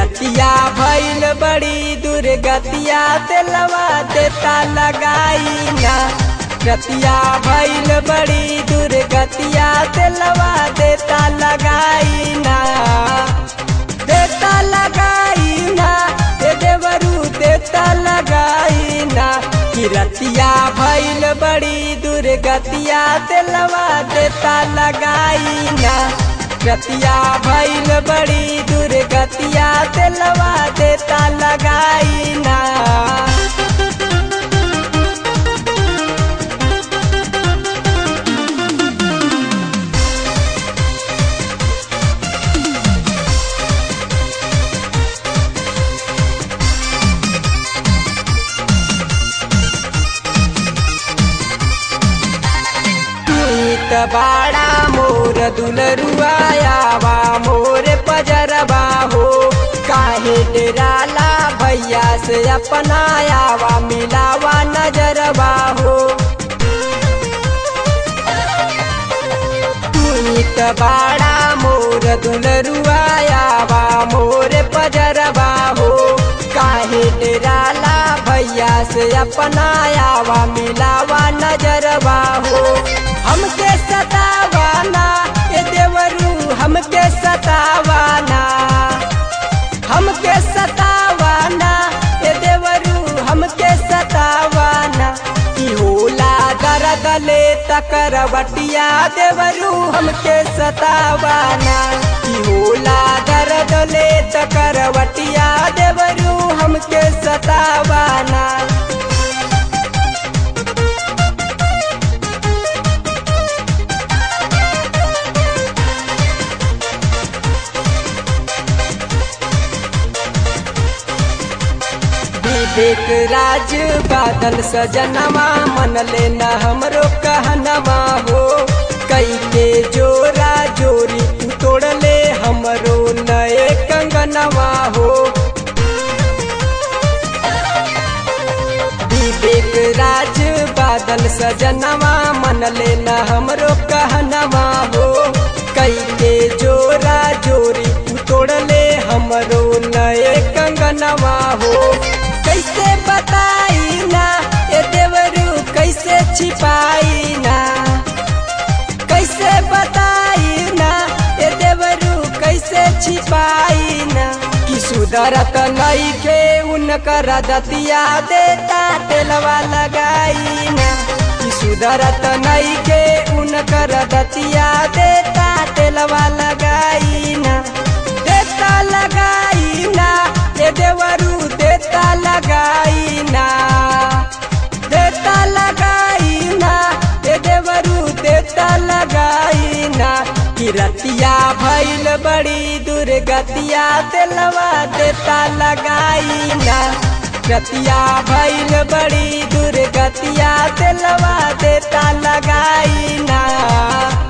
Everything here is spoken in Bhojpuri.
रतिया भैल बड़ी दुर्गतिया तेलवा देता लगाई ना रतिया भैल बड़ी दुर्गतिया तेलवा देता लगाई ना देता लगाई ना ए देवरू देता लगाई ना कि रतिया भैल बड़ी दुर्गतिया तेलवा देता लगाई ना रतिया भैल बड़ी दुर्गतिया तेलवा देता लगाई ना नीत बाड़ा मोर दुलरुआयावा मोर पजरबा हो काहे डेराला भैया से अपनायावा मिलावा नजरबा हो नीत बाड़ा मोर दुलरुआयावा मोर पजरबा हो काहे डेराला भैया से अपनायावा मिलावा नजरबा हो हमके सतावाना ए देवरू हमके सतावाना हमके सतावाना ए देवरू हमके सतावाना की होला दर्द ले तकरवटिया देवरू हमके सतावाना की होला दर्द ले तकरवटिया देवरू हमके सतावाना विवेक राज बादल सजनवा मन लेना हमरो कहनवा हो कई के जोरा जोरी तू तोड़ ले हमरो नए कंगनवा हो विवेक राज बादल सजनवा मन लेना हमरो कहनवा हो कई के जोरा जोरी तू तोड़ ले हमरो नए कंगनवा हो कैसे बताई ना ए देवरू कैसे छिपाई ना कैसे बताई ना ए देवरू कैसे छिपाई ना कि सुधरत नई के उनकर दतिया देता तेलवा लगाई ना कि सुधरत नई के उनकर दतिया देता तेलवा लगाई ना देता लगाई ना ए देवरू देता लगाई ना देता लगाई ना ए देवरू देता लगाई ना कि रतिया भैल बड़ी दुर्गतिया तेलवा देता लगाई ना रतिया भैल बड़ी दुर्गतिया तेलवा देता लगाई ना